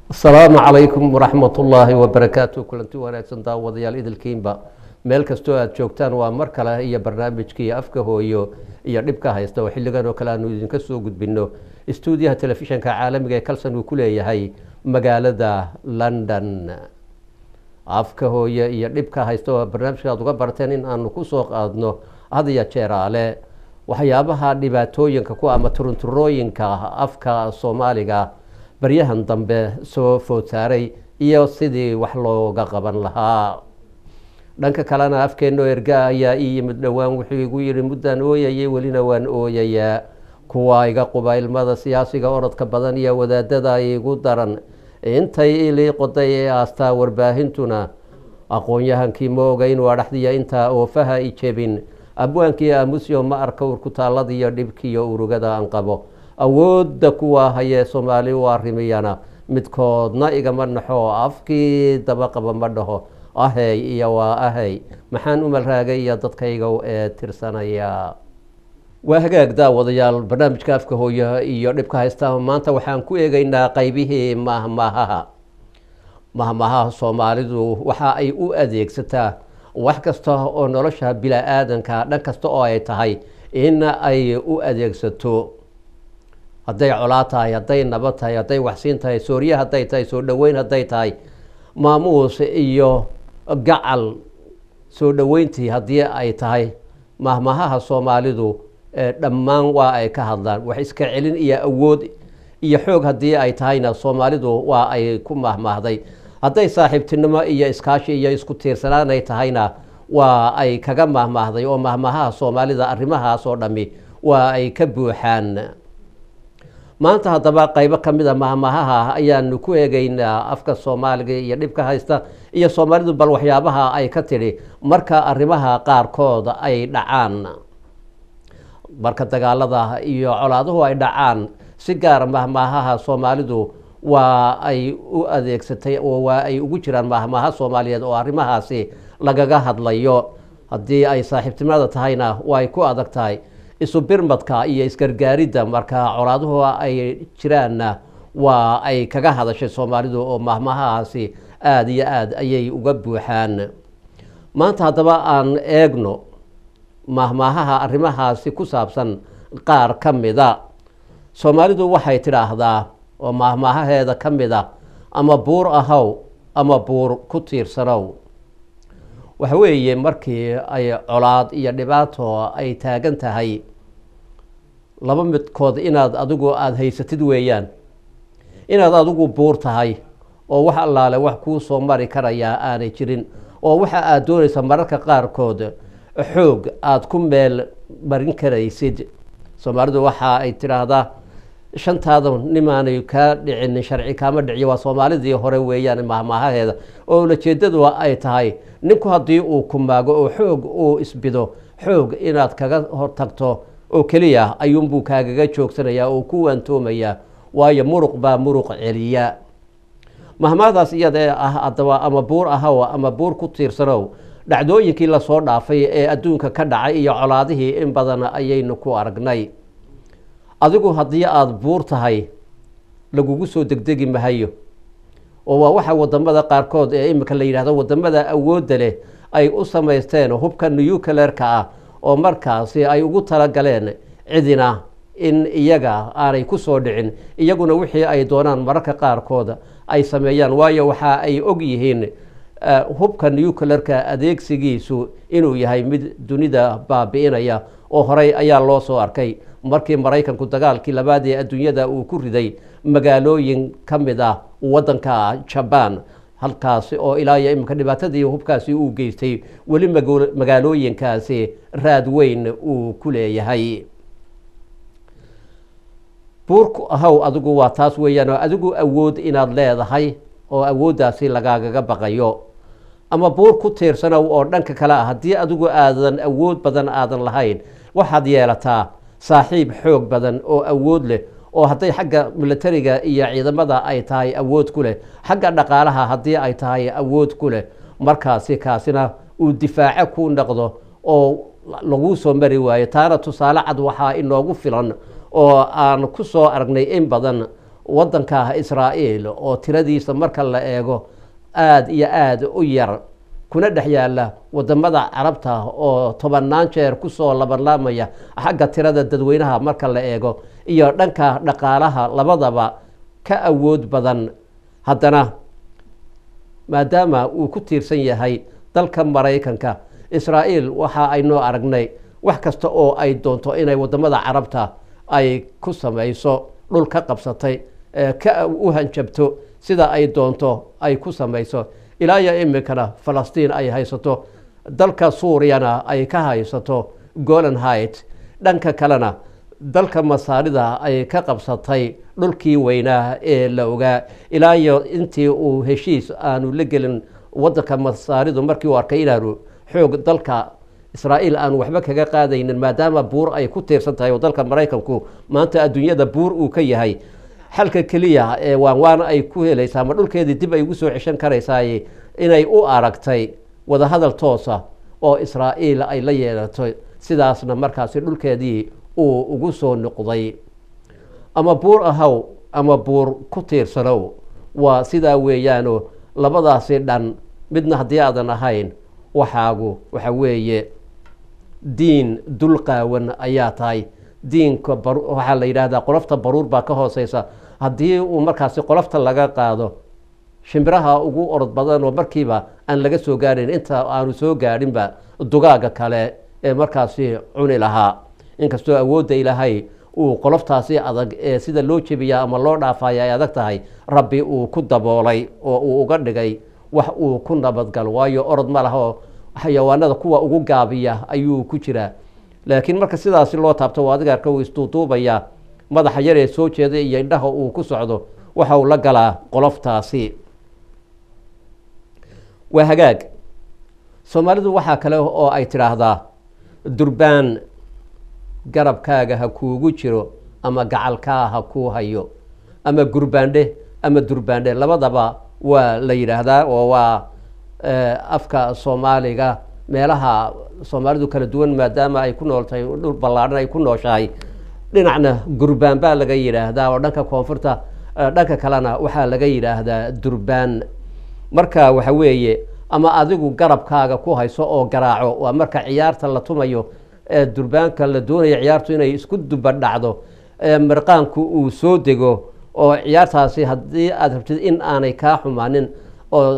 asalaamu calaykum waraxmat ullaahi wabarakaatu kulanti wanaagsan daawadayaal idilkiinba meel kastoo aada joogtaan waa mar kale iyo barnaamijkii afka hooyo iyo dhibka haysta oo xilligan oo kale aanu idinka soo gudbino stuudiyaha telefishanka caalamiga ee kalson uu ku leeyahay magaalada london afka hooye iyo dhibka haysta oo barnaamijka aad uga barteen in aanu kusoo qaadno had iyo jeeraale waxyaabaha dhibaatooyinka ku ama turunturooyinka afka soomaaliga baryahan dambe soo food saaray iyo sidii wax looga qaban lahaa dhanka kalena afkeenoo erga ayaa ii yimid dhowaan wuxuu igu yihi muddaan ooyayay welina waan ooyayaa kuwa iga quba ilmada siyaasiga orodka badan iyo wadaadada igu daran intay ilii qoday ee aastaa warbaahintuna aqoon-yahankii ma oga inuu adhaxdiya intaa oofaha i jebin abwaankii aamusyo ma arka urkutaalladiiyo dhibkiiyo urugada aan qabo awoodda kuwa hayee soomaali u arrimiyana midkoodna igama naxo afkii dabaqaba ma dhaho ahey iyo waa ahey maxaan u malraagay iyo dadkayga ee tirsanaya waa hagaag daawadayaal barnaamijka afka hooyo iyo dhibka haysta maanta waxaan ku eegeynaa qaybihii mahmahaha mahmahaha soomaalidu waxa ay u adeegsataa wax kasta oo nolosha bila-aadanka dhan kasta oo ay tahay in ay u adeegsato hadday colaad tahay hadday nabad tahay hadday waxsiin tahay soorye hadday tahay soo dhoweyn hadday tahay maamuus iyo gacal soo dhoweyntii haddii ay tahay mahmahaha soomaalidu dhammaan waa ay ka hadlaan wax iska celin iyo awood iyo xoog haddii ay tahayna soomaalidu waa ay ku mahmaahday hadday saaxiibtinimo iyo iskaashi iyo isku tiirsanaan ay tahayna waa ay kaga mahmaahday oo mahmahaha soomaalida arrimahaas oo dhammi waa ay ka buuxaan maanta haddaba qaybo ka mid a mahmahaha ayaanu ku eegeynaa afka soomaaliga iyo dhibka haysta iyo soomaalidu bal waxyaabaha ay ka tidhi marka arrimaha qaarkood ay dhacaan marka dagaalada iyo colaaduhu ay dhacaan si gaara mahmaahaha soomaalidu waa ay u adeegsatay oo waa ay ugu jiraan mahmaaha soomaaliyeed oo arrimahaasi lagaga hadlayo haddii ay saaxiibtinimada tahayna way ku adag tahay isu birmadka iyo isgargaaridda marka colaaduhu ay jiraanna waa ay kaga hadashay soomaalidu oo mahmahahaasi aada iyo aada ayay uga buuxaan maanta haddaba aan eegno mahmaahaha arrimahaasi ku saabsan qaar ka mida soomaalidu waxay tidhaahdaa oo mahmaahaheeda ka mid a ama buur ahow ama buur ku tiirsanow waxa weeye markii ay colaad iyo dhibaato ay taagan tahay laba midkood inaad adigu aada haysatid weeyaan inaad adigu buur tahay oo wax allaale wax kuu soo mari karayaa aanay jirin oo waxa aada doonaysa mararka qaarkood xoog aada ku meel marin karaysid soomaalidu waxa ay tidhaahdaa shantaada nimaanay kaa dhicin sharci kaama dhiciyo waa soomaalidii hore weeyaan mahmaahaheeda oo ulajeedadu ay tahay ninku haddii uu kumaago oo xoog uu isbido xoog inaad kaga hortagto oo keliya ayuunbuu kaagaga joogsanayaa oo ku waantoomayaa waayo muruq baa muruq celiya mahmaadaas iyada ah adaba ama buur ahow ama buur ku tiirsanow dhacdooyinkii lasoo dhaafay ee adduunka ka dhacay iyo colaadihii in badan ayaynu ku aragnay adigu haddii aada buur tahay lagugu soo degdegi mahayo oo waa waxa wadamada qaarkood ee imika la yidhahdo wadamada awoodda leh ay u samaysteen hubka nucleerka ah oo markaasi ay ugu talagaleen cidina in iyaga aanay ku soo dhicin iyaguna wixii ay doonaan mararka qaarkood ay sameeyaan waayo waxa ay og yihiin hubka nucleerka adeegsigiisu inuu yahay mid dunida baabi'inaya oo horey ayaa loo soo arkay markii maraykanku dagaalkii labaad ee adduunyada uu ku riday magaalooyin ka mid ah waddanka jabaan halkaasi oo ilaa iyo iminka dhibaatadii hubkaasi uu geystay weli magaalooyinkaasi raad weyn uu ku leeyahay buurku ahow adigu waa taas weeyaan oo adigu awood inaad leedahay oo awooddaasi lagaagaga baqayo ama buur ku tiirsanow oo dhanka kale ah haddii adigu aadan awood badan aadan lahayn waxaad yeelataa saaxiib xoog badan oo awood leh oo hadday xagga militariga iyo ciidamada ay tahay awood ku leh xagga dhaqaalaha haddii ay tahay awood ku leh markaasi kaasina uu difaaco ku noqdo oo lagu soo mari waayo taana tusaale cad waxaa inoogu filan oo aan ku soo aragnay in badan wadanka israa'iil oo tiradiisa marka la eego aada iyo aada u yar kuna dhex yaala wadamada carabta oo tobanaan jeer kusoo labanlaamaya xagga tirada dadweynaha marka la eego iyo dhanka dhaqaalaha labadaba ka awood badan haddana maadaama uu ku tiirsan yahay dalka maraykanka israa'iil waxa aynoo aragnay wax kasta oo ay doonto inay wadamada carabta ay ku samayso dhul ka qabsatay ka u hanjabto sida ay doonto ay ku samayso ilaa iyo iminkana falastiin ay haysato dalka suuriyana ay ka haysato golan height dhanka kalena dalka masaarida ay ka qabsatay dhulkii weynaa ee la ogaa ilaa iyo intii uu heshiis aanu la gelin wadanka masaaridu markii uu arkay inaanu xoog dalka israa'iil aanu waxba kaga qaadaynin maadaama buur ay ku tiirsan tahay oo dalka maraykanku maanta adduunyada buur uu ka yahay xalka keliya ee waan waan ay ku helaysaa ama dhulkeedii dib ay ugu soo ceshan karaysaay inay u aragtay wadahadal toosa oo israa'iil ay la yeelato sidaasna markaasi dhulkeedii uu ugu soo noqday ama buur ahaw ama buur ku tiirsanow waa sidaa weeyaano labadaasi dhan midna haddii aadan ahayn waxaagu waxa weeye diin dulqaawan ayaa tahay diinka waxaa la yidhaahdaa qolofta baruur baa ka hooseysa haddii uu markaasi qolofta laga qaado shimbiraha ugu orod badan oo markiiba aan laga soo gaadhin inta aanu soo gaadhinba dugaaga kale ee markaasi cuni lahaa inkastoo awoodda ilaahay uu qoloftaasi adag ee sida loo jebiyaa ama loo dhaafaya ay adag tahay rabbi uu ku daboolay oo uu uga dhigay wax uu ku nabadgalo waayo orod ma laha oo xayawaanada kuwa ugu gaabiya ayuu ku jiraa laakiin marka sidaasi loo taabto adiga arka uu isduuduubayaa madaxa yar ee soo jeeda iyo indhaha uu ku socdo waxa uu la galaa qoloftaasi waa hagaag soomaalidu waxaa kale oo ay tidhaahdaa durbaan garabkaaga ha kuugu jiro ama gacalkaa ha kuu hayo ama gurbaandhe ama durbaandhe labadaba waa la yidhaahdaa oo waa afka soomaaliga meelaha soomaalidu kala duwan maadaama ay ku nooltahay dhul ballaadhan ay ku nooshahay dhinacna gurbaan baa laga yidhaahdaa oo dhanka koonfurta dhanka kalena waxaa laga yidhaahdaa durbaan marka waxa weeye ama adigu garabkaaga ku hayso oo garaaco waa marka ciyaarta la tumayo ee durbaanka la doonayo ciyaartu inay isku duba dhacdo mirqaanku uu soo dego oo ciyaartaasi haddii aad rabtid in aanay kaa xumaanin oo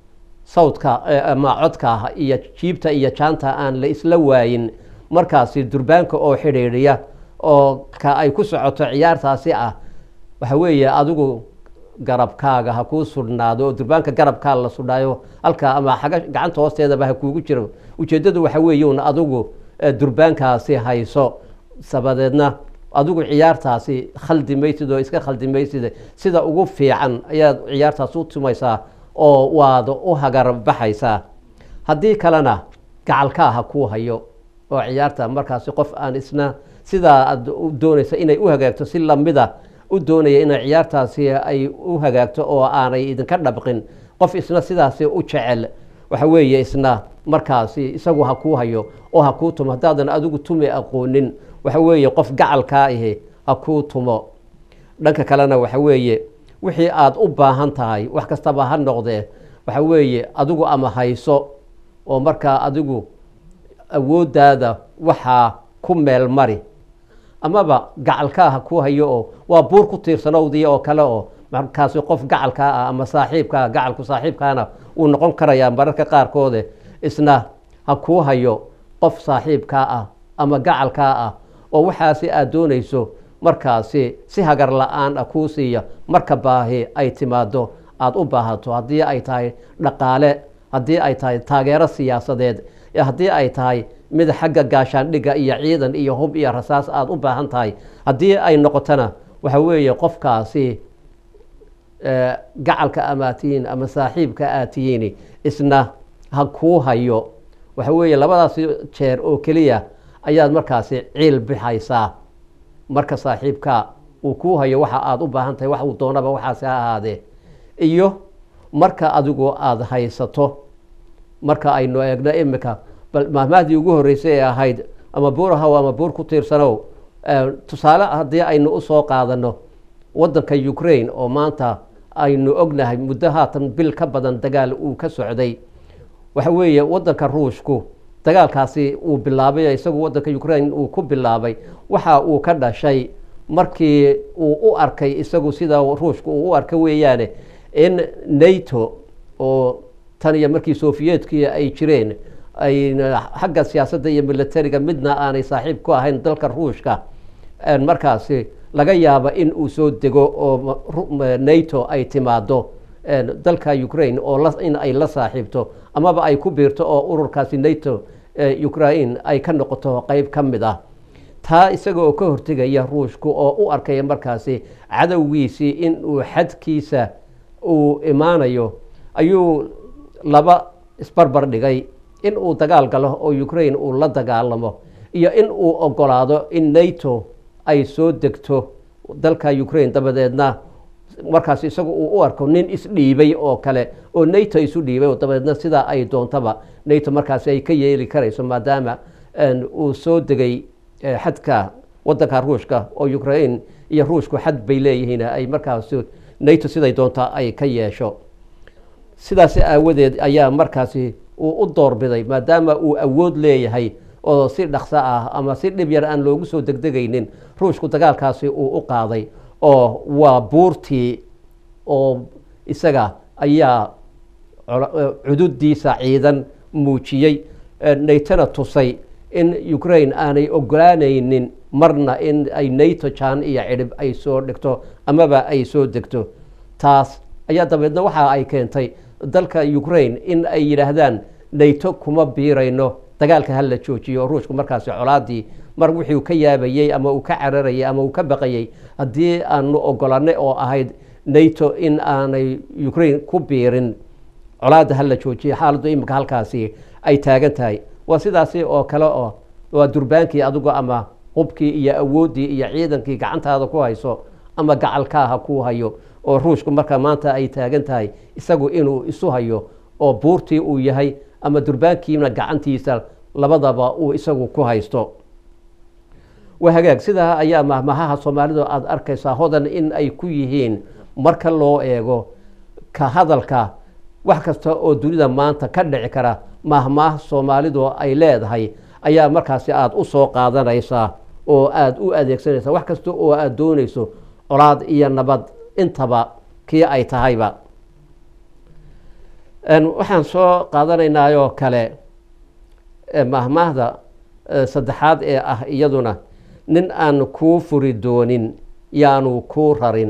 sawdka ama codka iyo jiibta iyo jaanta aan la isla waayin markaasi durbaanka oo xidhiidhiya oo ka ay ku socoto ciyaartaasi ah waxa weeye adigu garabkaaga ha kuu sudhnaado oo durbaanka garabkaa la sudhaayo halkaa ama xaga gacanta hoosteedaba ha kuugu jiro ujeeddadu waxa weeye un adigu durbaankaasi hayso sabadeedna adigu ciyaartaasi khaldi maysid oo iska khaldi maysid sida ugu fiican ayaad ciyaartaas u tumaysaa oo waad u hagar baxaysaa haddii kalena gacalkaa ha kuu hayo oo ciyaarta markaasi qof aan isna sidaa aad doonaysa inay u hagaagto si lamida u doonaya inay ciyaartaasi ay u hagaagto oo aanay idinka dhabqin qof isna sidaasi u jecel waxa weeye isna markaasi isagu ha kuu hayo oo ha kuu tumo haddaadan adigu tumi aqoonin waxa weeye qof gacalkaa ahi ha kuu tumo dhanka kalena waxa weeye wixii aada u baahan tahay wax kastaba ha noqdee waxa weeye adigu ama hayso oo markaa adigu awooddaada waxaa ku meel mari amaba gacalkaa ha kuu hayo oo waa buur ku tiirsanowdii oo kale oo markaasi qof gacalkaa ah ama saaxiibkaa gacalku saaxiibkaana uu noqon karayaa mararka qaarkoode isna ha kuu hayo qof saaxiibkaa ah ama gacalkaa ah oo waxaasi aad doonayso markaasi si hagar la-aan ah kuu siiya marka baahi ay timaado aada u baahato haddii ay tahay dhaqaale haddii ay tahay taageero siyaasadeed haddii ay tahay mid xagga gaashaandhigga iyo ciidan iyo hub iyo rasaas aada u baahan tahay haddii ay noqotona waxa weeye qofkaasi gacalka amaad tihiin ama saaxiibka aad tihiin isna ha kuu hayo waxa weeye labadaas jeer oo keliya ayaad markaasi ciil bixaysaa marka saaxiibka uu kuu hayo waxa aada u baahan tahay wax uu doonaba waxaasi ha ahaadee iyo marka adigu aada haysato marka aynu eegno imika bal mahmahdii ugu horreysay ee ahayd ama buur ahaw ama buur ku tiirsanow tusaale haddii aynu usoo qaadano wadanka ukraine oo maanta aynu ognahay muddo haatan bil ka badan dagaal uu ka socday waxa weeye wadanka ruushku dagaalkaasi uu bilaabay isagu wadanka ukraine uu ku bilaabay waxa uu ka dhashay markii uu u arkay isagu sida ruushku uu u arkay weeyaane in nato oo tan iyo markii sofiyeetkii ay jireen ay xagga siyaasadda iyo militariga midna aanay saaxiib ku ahayn dalka ruushka markaasi laga yaaba in uu soo dego oo nato ay timaado dalka ukraine oo in ay la saaxiibto amaba ay ku biirto oo ururkaasi nato ukraine ay ka noqoto qeyb ka mid ah taa isaga oo ka hortegaya ruushku oo u arkaya markaasi cadowgiisii in uu xadkiisa uu imaanayo ayuu laba isbarbar dhigay in uu dagaal galo oo ukraine uu la dagaalamo iyo in uu ogolaado in nato ay soo degto dalka ukraine dabadeedna markaas isagu uu u arko nin isdhiibay oo kale oo nato isu dhiibay oo dabadeedna sidaa ay doontaba nato markaasi ay ka yeeli karayso maadaama uu soo degay xadka wadanka ruushka oo ukraine iyo ruushku xad bay leeyihiin ay markaas nato siday doonta ay ka yeesho sidaas aawadeed ayaa markaasi uu u doorbiday maadaama uu awood leeyahay oo si dhaqso ah ama si dhib yar aan loogu soo degdegaynin ruushku dagaalkaasi uu u qaaday oo waa buurtii oo isaga ayaa cududiisa ciidan muujiyey natona tusay in ukraine aanay ogolaanaynin marna in ay nato jaan iyo cidhib ay soo dhigto amaba ay soo degto taas ayaa dabeedna waxa ay keentay dalka ukraine in ay yidhaahdaan nato kuma biirayno dagaalka hala joojiyo ruushku markaasi colaadii mar wuxuu ka yaabayey ama uu ka cararayay ama uu ka baqayey haddii aanu ogolanay oo ahayd nato in aanay ukraine ku biirin colaadda hala joojiyo xaaladdu imika halkaasi ay taagan tahay waa sidaasi oo kale oo waa durbaankii adigu ama hubkii iyo awooddii iyo ciidankii gacantaada ku hayso ama gacalkaaha ku hayo oo ruushku marka maanta ay taagan tahay isagu inuu isu hayo oo buurtii uu yahay ama durbaankiina gacantiisa labadaba uu isagu ku haysto waa hagaag sidaa ayaa mahmahaha soomaalidu aada arkaysaa hodan in ay ku yihiin marka loo eego ka hadalka wax kasta oo dunida maanta ka dhici kara mahmaah soomaalidu ay leedahay ayaa markaasi aada u soo qaadanaysaa oo aada u adeegsanaysaa wax kasta oo aada doonayso colaad iyo nabad intaba kii ay tahayba waxaan soo qaadanaynaaoo kale mahmaahda saddexaad ee ah iyaduna nin aan kuu furi doonin yaanu kuu rarin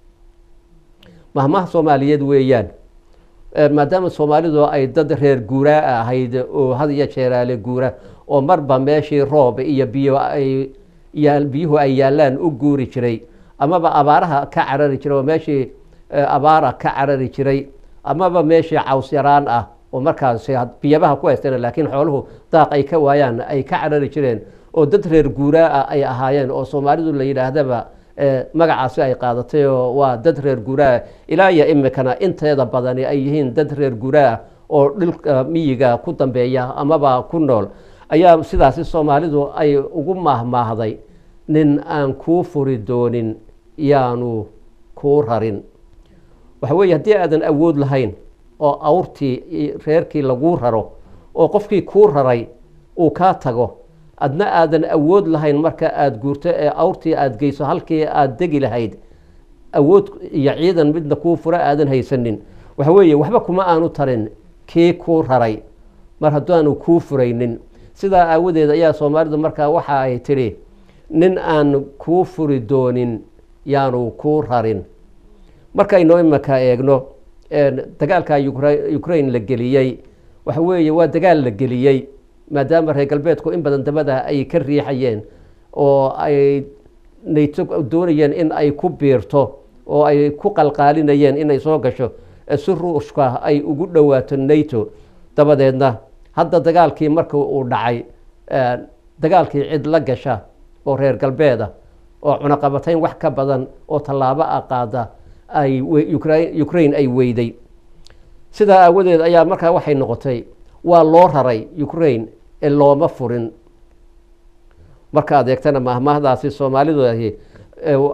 mahmaha soomaaliyeed weeyaan maadaama soomaalidu ay dad reer guuraa ahayd oo had iyo jeeraale guura oo marba meeshii roob iyo biyo ay biyuhu ay yaallaan u guuri jiray amaba abaaraha ka carari jiray oo meeshii abaara ka carari jiray amaba meeshii caws yaraan ah oo markaas biyabaha ku haysteen laakiin xooluhu daaq ay ka waayaan ay ka carari jireen oo dad reer guuraa ah ay ahaayeen oo soomaalidu la yidhaahdaba magacaasi ay qaadatay oo waa dad reer guuraa ilaa iyo imikana inteeda badani ay yihiin dad reer guuraa oo dhilka miyiga ku dambeeya amaba ku nool ayaa sidaasi soomaalidu ay ugu maahmaahday nin aan kuu furi doonin yaanu kuu rarin waxa weeye haddii aadan awood lahayn oo awrtii reerkii laguu raro oo qofkii kuu raray uu kaa tago adna aadan awood lahayn marka aada guurto ee awrtii aada geyso halkii aada degi lahayd awood iyo ciidan midna kuu fura aadan haysanin waxa weeye waxba kuma aanu tarin kii kuu raray mar haddaanu kuu furaynin sidaa aawadeed ayaa soomaalidu markaa waxa ay tidhi nin aan kuu furi doonin yaanu kuu rarin markaynu imika eegno dagaalka ukraine la geliyey waxa weeye waa dagaal la geliyey maadaama reer galbeedku in badan dabada ay ka riixayeen oo ay nato doonayeen in ay ku biirto oo ay ku qalqaalinayeen inay soo gasho si ruushka ay ugu dhowaato nato dabadeedna hadda dagaalkii marka uu dhacay dagaalkii cid la gasha oo reer galbeeda oo cunaqabatayn wax ka badan oo tallaabo a qaada ay ukraine ay weyday sidaa aawadeed ayaa markaa waxay noqotay waa loo raray ukraine ee looma furin marka adeegtana mahmaahdaasi soomaalidu ahi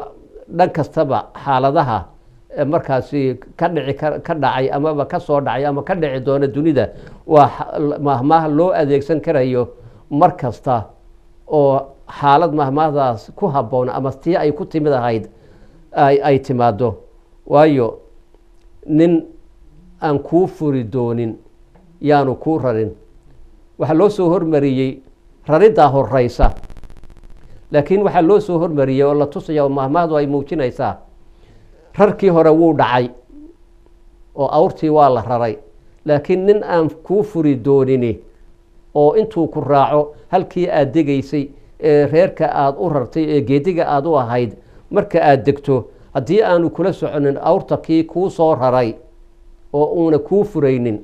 dhan kastaba xaaladaha markaasi ka dhici ka dhacay amaba ka soo dhacay ama ka dhici doona dunida waa mahmaah loo adeegsan karayo mar kasta oo xaalad mahmaahdaas ku habboon ama tii ay ku timid ahayd ay timaado waayo nin aan kuu furi doonin yaanu kuu rarin waxaa loo soo hormariyey rariddaa horeysa laakiin waxaa loo soo hormariyey oo la tusaya oo mahmaahdu ay muujinaysaa rarkii hore wuu dhacay oo awrtii waa la raray laakiin nin aan kuu furi doonini oo intuu ku raaco halkii aada degaysay ee reerka aada u rartay ee geediga aada u ahayd marka aada degto haddii aanu kula soconin awrta kii kuu soo raray oo uuna kuu furaynin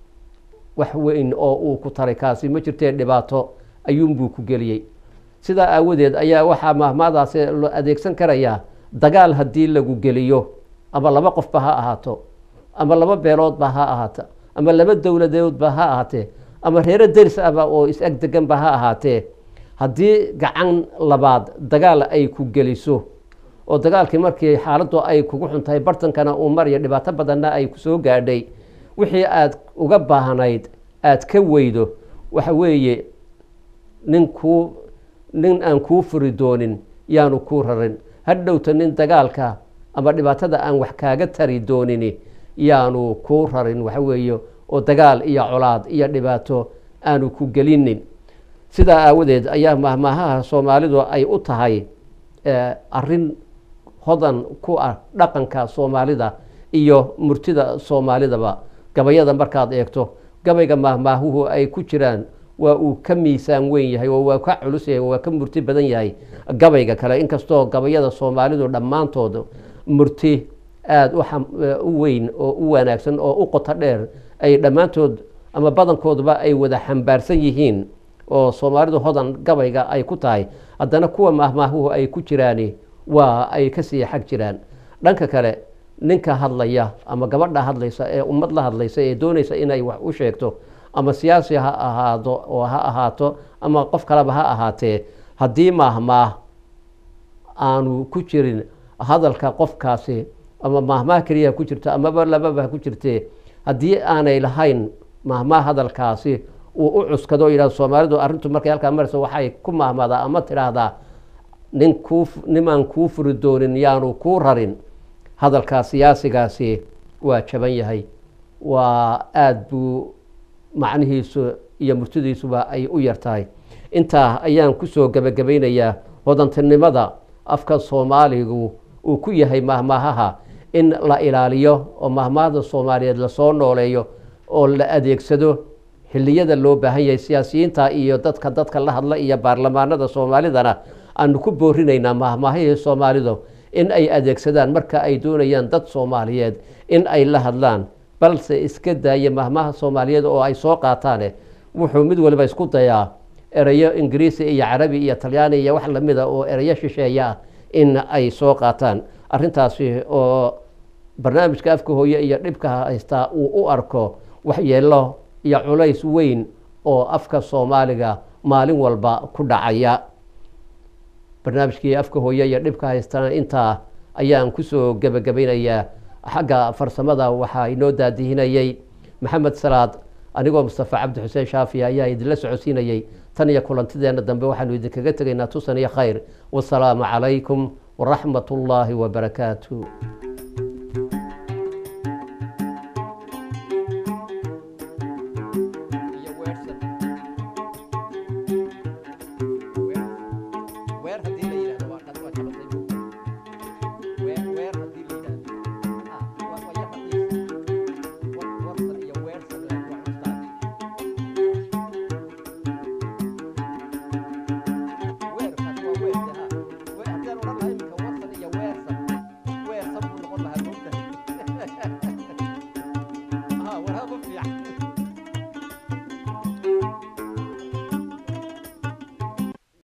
wax weyn oo uu ku taray kaasi ma jirtee dhibaato ayuunbuu ku geliyey sidaa aawadeed ayaa waxaa mahmaadaasi lo adeegsan karayaa dagaal haddii lagu geliyo ama laba qofba ha ahaato ama laba beeloodba ha ahaato ama laba dowladeedba ha ahaatee ama reero deris ahba oo is-ag deganba ha ahaatee haddii gacan labaad dagaal ay ku geliso oo dagaalkii markii xaaladdu ay kugu xun tahay bartankana uu mariyo dhibaato badanna ay kusoo gaadhay wixii aada uga baahnayd aada ka weydo waxa weeye nin kuu nin aan kuu furi doonin yaanu kuu rarin hadhowta nin dagaalka ama dhibaatada aan wax kaaga tari doonini yaanu kuu rarin waxa weeye oo dagaal iyo colaad iyo dhibaato aanu ku gelinin sidaa aawadeed ayaa mahmaahaha soomaalidu ay u tahay arrin hodan ku ah dhaqanka soomaalida iyo murtida soomaalidaba gabayada markaad eegto gabayga mahmaahuhu ay ku jiraan waa uu ka miisaan weyn yahay oo waa ka culus yahay waa ka murti badan yahay gabayga kale inkastoo gabayada soomaalidu dhammaantood murti aada u weyn oo u wanaagsan oo u qoto dheer ay dhammaantood ama badankoodba ay wada xambaarsan yihiin oo soomaalidu hodan gabayga ay ku tahay haddana kuwa mahmaahuhu ay ku jiraani waa ay kasii xag jiraan dhanka kale ninka hadlaya ama gabadha hadlaysa ee ummad la hadlaysa ee doonaysa inay wax u sheegto ama siyaasi ha ahaado oo ha ahaato ama qof kaleba ha ahaatee haddii maahmaah aanu ku jirin hadalka qofkaasi ama maahmaah keliya ku jirto amaba lababa ku jirtee haddii aanay lahayn maahmaah hadalkaasi uu u cuskado yidhahdo soomaalidu arrintu markay halkaa marayso waxay ku maahmaadaa ama tidhaahdaa nin kuu nimaan kuu furi doonin yaanu kuu rarin hadalkaa siyaasigaasi waa jaban yahay waa aada buu macnihiisu iyo murtidiisuba ay u yar tahay intaa ayaan kusoo gebagabaynayaa hodantinimada afka soomaaligu uu ku yahay mahmaahaha in la ilaaliyo oo mahmaahda soomaaliyeed lasoo nooleeyo oo la adeegsado xilliyada loo baahan yahay siyaasiyiinta iyo dadka dadka la hadla iyo baarlamaanada soomaalidana aanu ku boorinaynaa mahmaahihii soomaalidu in ay adeegsadaan marka ay doonayaan dad soomaaliyeed in ay la hadlaan balse iska daaya mahmaha soomaaliyeed oo ay soo qaataane wuxuu mid waliba isku dayaa ereyo ingiriisi iyo carabi iyo talyaani iyo wax lamida oo ereyo shisheeya ah in ay soo qaataan arrintaasi oo barnaamijka afka hooye iyo dhibka haystaa uu u arko waxyeelo iyo culays weyn oo afka soomaaliga maalin walba ku dhacaya barnaamijkii afka hooye iyo dhibka haystana intaa ayaan kusoo gebagabaynayaa xagga farsamada waxaa inoo daadihinayey maxamed salaad anigoo mustafa cabdi xuseen shaafi ayaa idinla socodsiinayey tan iyo kulantideena dambe waxaanu idinkaga tegaynaa tusan iyo khayr wasalaamu calaykum waraxmat ullaahi wabarakaatu